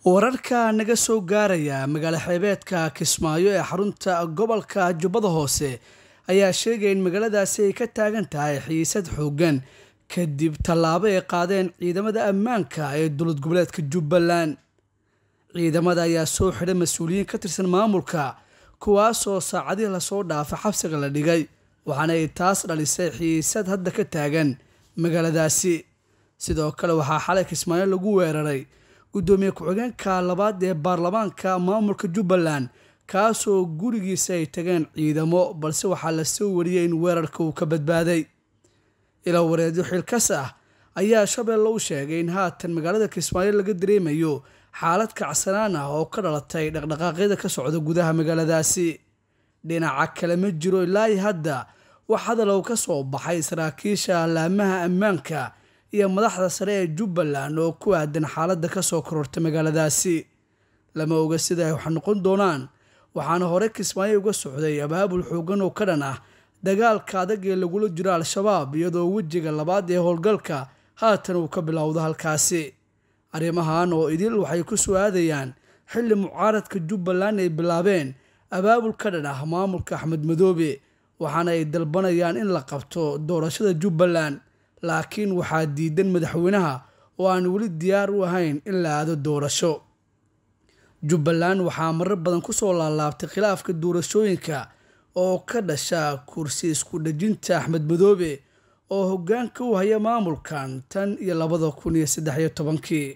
wararka naga soo gaaraya magaalo xeebeedka kismaayo ee xarunta gobolka jubbada hoose ayaa sheegaya in magaaladaasi ay ka taagan tahay xiisad xoogan kadib tallaabo ay qaadeen ciidamada ammaanka ee dowlad goboleedka jubbaland ciidamada ayaa soo xidhay mas-uuliyiin ka tirsan maamulka kuwaasoo saacadihii lasoo dhaafa xabsiga la dhigay waxaana ay taas dhalisay xiisad hadda ka taagan magaaladaasi sidoo kale waxaa xalay kismaayo lagu weeraray guddoomiye ku-xigeenka labaad ee baarlamaanka maamulka jubbaland kaasoo gurigiisa ay tageen ciidamo balse waxaa la soo wariyey in weerarka uu ka badbaaday ilaa wareedyo xilkas ah ayaa shabeelle u sheegay in haatan magaalada kismaayo laga dareemayo xaalad kacsanaan ah oo ka dhalatay dhaqdhaqaaqyada ka socda gudaha magaaladaasi dhinaca kale ma jiro ilaahi hadda wax hadalow ka soo baxay saraakiisha laamaha ammaanka iyo madaxda sare ee jubbaland oo ku aadan xaaladda kasoo korortay magaaladaasi lama oga sida ay wax noqon doonaan waxaana hore kismaayo uga socday abaabul xoogan oo ka dhan ah dagaalka adag ee lagula jiro al-shabaab iyadoo wejiga labaad ee howlgalka haatan uu ka bilowdo halkaasi arrimahan oo idil waxay ku soo aadayaan xilli mucaaradka jubbaland ay bilaabeen abaabul ka dhan ah maamulka axmed madoobe waxaana ay dalbanayaan in la qabto doorashada jubbaland laakiin waxaa diidan madaxweynaha oo aan weli diyaar u ahayn in la aado doorasho jubbaland waxaa marar badan kusoo laalaabtay khilaafka doorashooyinka oo ka dhasha kursi isku dhejinta axmed madoobe oo hoggaanka u haya maamulkan tan iyo labada kun iyo saddex iyo tobankii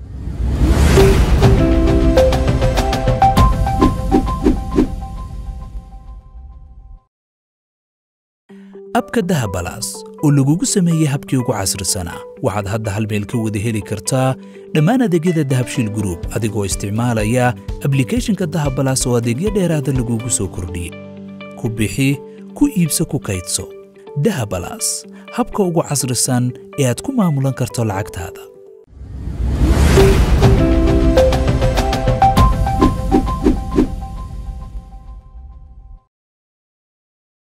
abka dahabalaas oo lagugu sameeyey habkii ugu casrisanaa waxaad hadda hal meel ka wada heli kartaa dhammaan adeegyada dahabshiil gruub adigoo isticmaalaya ablikeeshinka dahabalaas oo adeegyo dheeraada lagugu soo kordhiyey ku bixi ku iibso ku kaydso dahabalaas habka ugu casrisan ee aad ku maamulan karto lacagtaada